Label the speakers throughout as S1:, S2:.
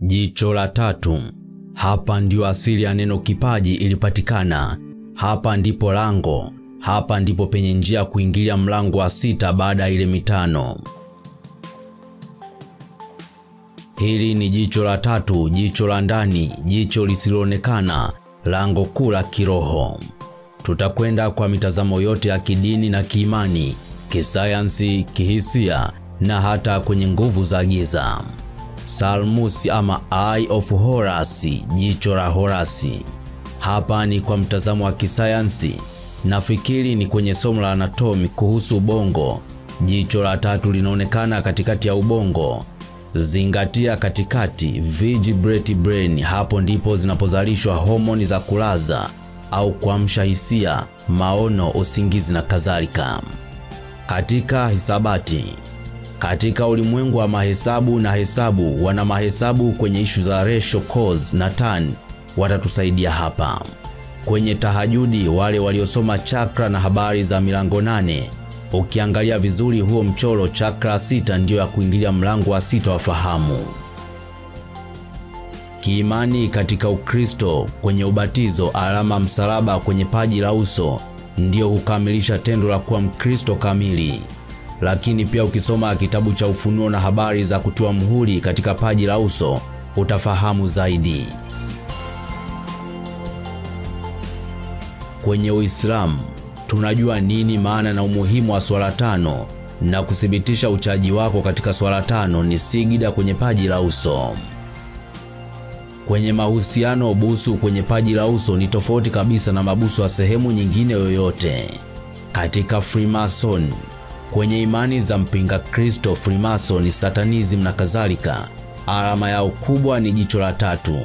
S1: Jicho la tatu. Hapa ndio asili ya neno kipaji ilipatikana. Hapa ndipo lango. Hapa ndipo penye njia kuingilia mlango wa sita baada ya ile mitano. Hili ni jicho la tatu, jicho la ndani, jicho lisiloonekana, lango kuu la kiroho. Tutakwenda kwa mitazamo yote ya kidini na kiimani, kisayansi, kihisia na hata kwenye nguvu za giza. Salmus ama Eye of Horus, jicho la Horasi. Hapa ni kwa mtazamo wa kisayansi. Nafikiri ni kwenye somo la anatomi kuhusu ubongo. Jicho la tatu linaonekana katikati ya ubongo. Zingatia katikati, vertebrate brain. Hapo ndipo zinapozalishwa homoni za kulaza au kuamsha hisia, maono, usingizi na kadhalika. Katika hisabati, katika ulimwengu wa mahesabu na hesabu, wana mahesabu kwenye ishu za ratio, cos na tan watatusaidia hapa. Kwenye tahajudi, wale waliosoma chakra na habari za milango nane, ukiangalia vizuri huo mchoro, chakra sita ndiyo ya kuingilia mlango wa sita wa fahamu. Kiimani katika Ukristo, kwenye ubatizo, alama msalaba kwenye paji la uso ndiyo hukamilisha tendo la kuwa Mkristo kamili. Lakini pia ukisoma kitabu cha Ufunuo na habari za kutiwa muhuri katika paji la uso utafahamu zaidi. Kwenye Uislamu tunajua nini maana na umuhimu wa swala tano, na kuthibitisha uchaji wako katika swala tano ni sigida kwenye paji la uso. Kwenye mahusiano, busu kwenye paji la uso ni tofauti kabisa na mabusu ya sehemu nyingine yoyote. Katika Freemason, kwenye imani za mpinga Kristo, Freemason, Satanism na kadhalika, alama yao kubwa ni jicho la tatu.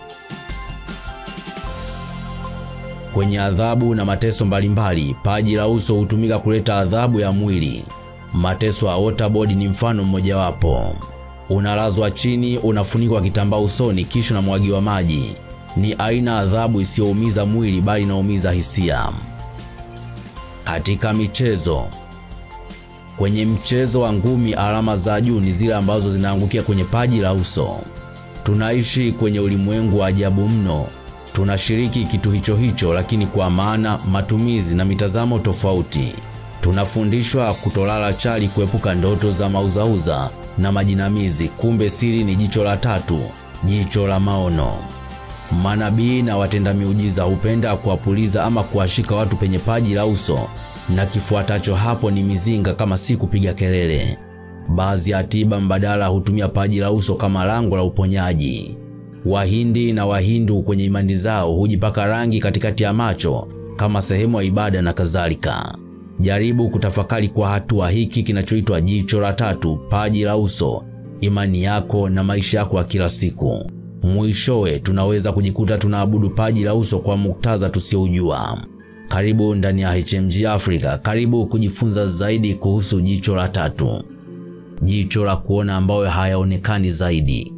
S1: Kwenye adhabu na mateso mbalimbali, paji la uso hutumika kuleta adhabu ya mwili. Mateso ya waterboard ni mfano mmojawapo. Unalazwa chini, unafunikwa kitambaa usoni, kisha unamwagiwa maji. Ni aina adhabu isiyoumiza mwili bali inaumiza hisia. Katika michezo, kwenye mchezo wa ngumi, alama za juu ni zile ambazo zinaangukia kwenye paji la uso. Tunaishi kwenye ulimwengu wa ajabu mno. Tunashiriki kitu hicho hicho, lakini kwa maana, matumizi na mitazamo tofauti. Tunafundishwa kutolala chali, kuepuka ndoto za mauzauza na majinamizi. Kumbe siri ni jicho la tatu, jicho la maono. Manabii na watenda miujiza hupenda kuwapuliza ama kuwashika watu penye paji la uso, na kifuatacho hapo ni mizinga, kama si kupiga kelele. Baadhi ya tiba mbadala hutumia paji la uso kama lango la uponyaji. Wahindi na Wahindu kwenye imani zao hujipaka rangi katikati ya macho kama sehemu ya ibada na kadhalika. Jaribu kutafakari kwa hatua hiki kinachoitwa jicho la tatu, paji la uso, imani yako na maisha yako ya kila siku. Mwishowe tunaweza kujikuta tunaabudu paji la uso kwa muktadha tusioujua. Karibu ndani ya HMG Africa, karibu kujifunza zaidi kuhusu jicho la tatu, jicho la kuona ambayo hayaonekani zaidi.